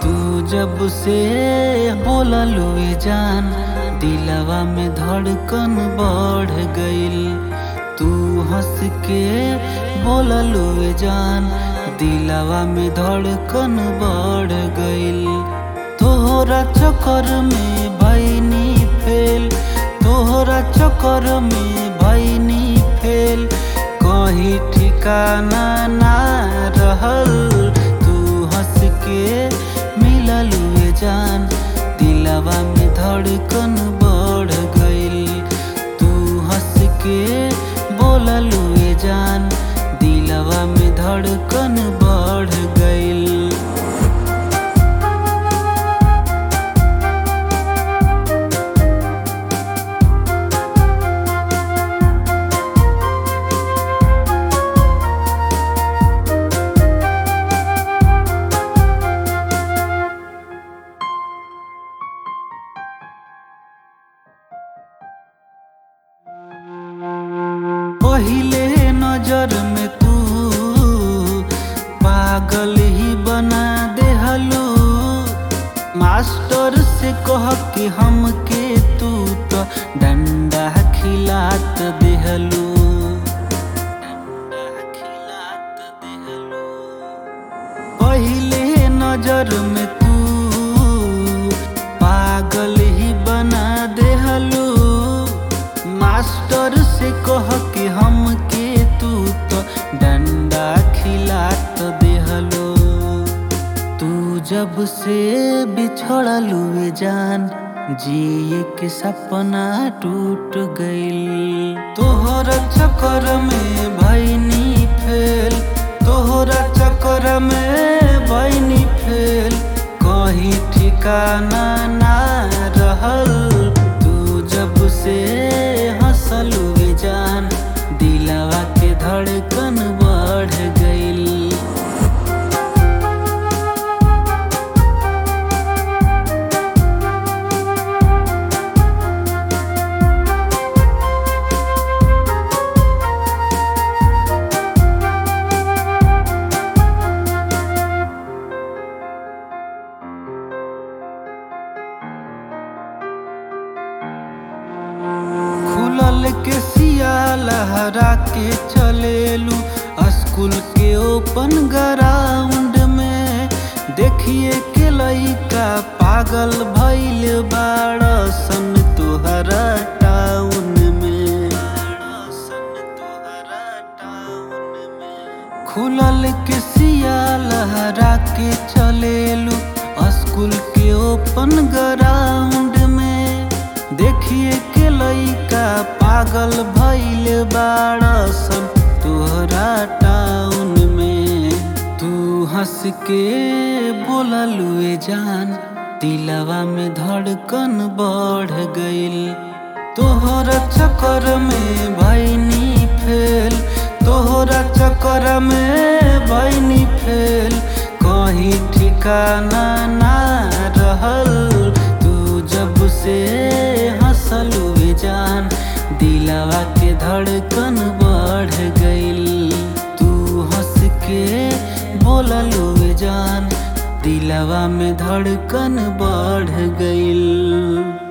तू जब से बोललू ए जान दिलवा में धड़कन बढ़ गइल तू हंस के बोललू ए जान दिलवा में धड़कन बढ़ गइल तोहरा चक्कर में भैनी फेल तोहरा चक्कर में भैनी फेल कहीं ठिकाना ना रहल तू हंस के मिललू ए जान दिलवा में धड़कन बढ़ गइल तू हंस के बोललू ए जान दिलवा में धड़कन बढ़ गइल पहिले नजर में तू पागल ही बना देहलू मास्टर से कह के हमके तू तो डंडा खिलात देहलू पहिले नजर में तू पागल ही बना देहलू मास्टर से कह के हमके तू तो डंडा खिलात देहलो तू जब से बिछड़लू ए जान जिए के सपना टूट गइल तोहरा चक्कर में भैनी फेल तोहरा चक्कर में भैनी फेल कहीं ठिकाना ना रहल तू जब से हंसलू ए जान दिलवा के धड़कन बढ़ गइल खुलल के सिया लहरा के चलेलू स्कूल के ओपन ग्राउंड में देखिए के लइका पागल भइल बाड़सन तुहरा टाउन में खुलल के सिया लहरा के चलेलू स्कूल के ओपन ग्राउंड में देखिए के लइका पागल भइल बाड़सन तोहरा टाउन में तू हंस के बोललू ए जान दिलवा में धड़कन बढ़ गइल तोहरा चक्कर में भैनी फेल तोहरा चक्कर में भैनी फेल कहीं ठिकाना ना रहल तू जब से हंसलू ए जान दिलवा के धड़कन बढ़ गइल तू हंस के बोललू ए जान दिलवा में धड़कन बढ़ गइल